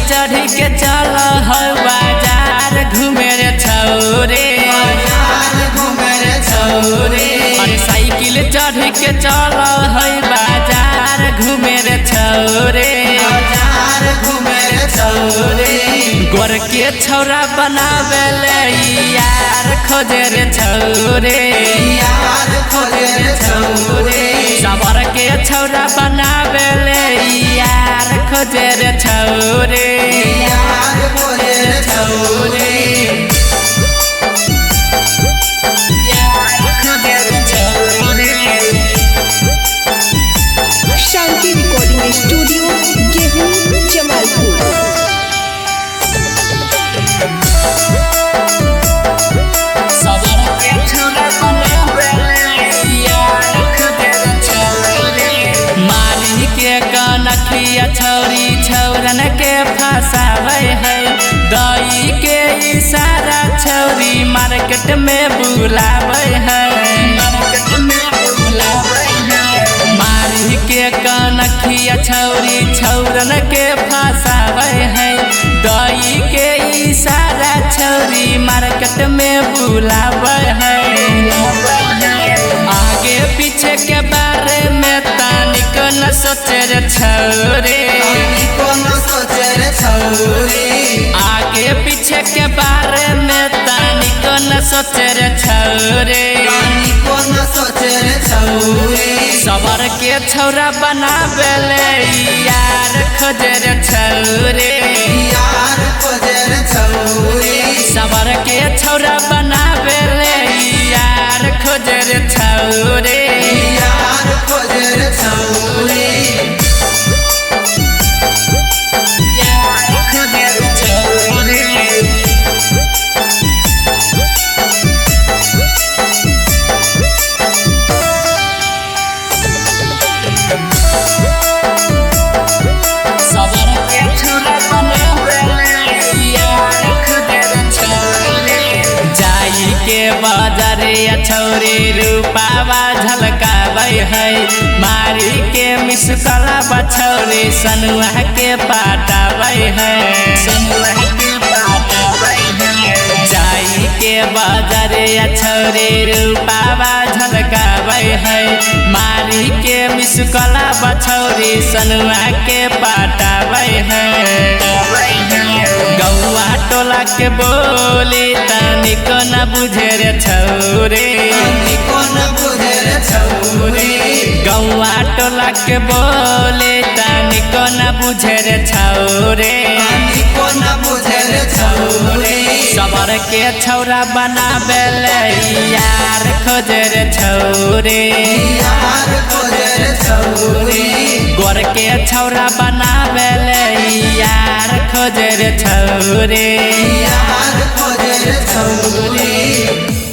चढ़ी के चल हो बाजार घूमे रे छौरे बाजार घूमे रे छौरे अरे साइकिल चढ़ी के चल हो बाजार घूमे रे छौरे बाजार घूमे रे छौरे गोर के छौरा बनावे ले यार खोजे रे छौरे यार खोजे रे छौरे सबर के छौरा बनावे ले यार खोजे रे छौरे यार खोजे रे छौरे यार खोजे रे छौरे शांति रिकॉर्डिंग स्टूडियो गेहूं जमालपुर सबर के छौरा बनावे ले यार खोजे रे छौरे मारी के कनखिया छौरी छौरन के फसावे है दई के इशारा छौरी मार्केट में बुलावे है मार्केट में बुलावे है मारी के कनखिया छौरी छौरन के फसावे है दई के इशारा छौरी मार्केट में बुलावे है आगे पीछे के बारे में तानिक न सोचे रे छौरे कौन सोचे रे छौरे आगे पीछे के बारे में तानिक न सोचे रे छौरे कौन सोचे रे छौरे सबर के छौरा बनावे ले यार खोजे रे छौरे यार खोजे रे छौरे सबर के छौरा बनावे ले यार खोजे रे छौरे यार खोजे रे छौरे यार खोजे रे छौरे सबर के छौरा बनावे ले यार खोजे रे छौरे जाई के बाजारे छौरे रूपावा झलकाबै है मारी के मिसकला बछौरे सनुआ के पाटाबै है सनुआ के पाटाबै है जाई के बाजारे छौरे रूपावा झलकाबै है मारी के मिसकला बछौरे सनुआ के पाटाबै है गौआ टोला के बोली तनिक न बुझे रे छौरे कौन बुझे रे छौरे गौआ टोला के बोली तनिक न बुझे रे छौरे कौन बुझे रे छौरे सबर के छौरा बनावे ले यार खोजे रे छौरे यार खोजे रे छौरे गोर के छौरा बनावे ले यार खोजे रे छौरे यार खोजे रे छौरे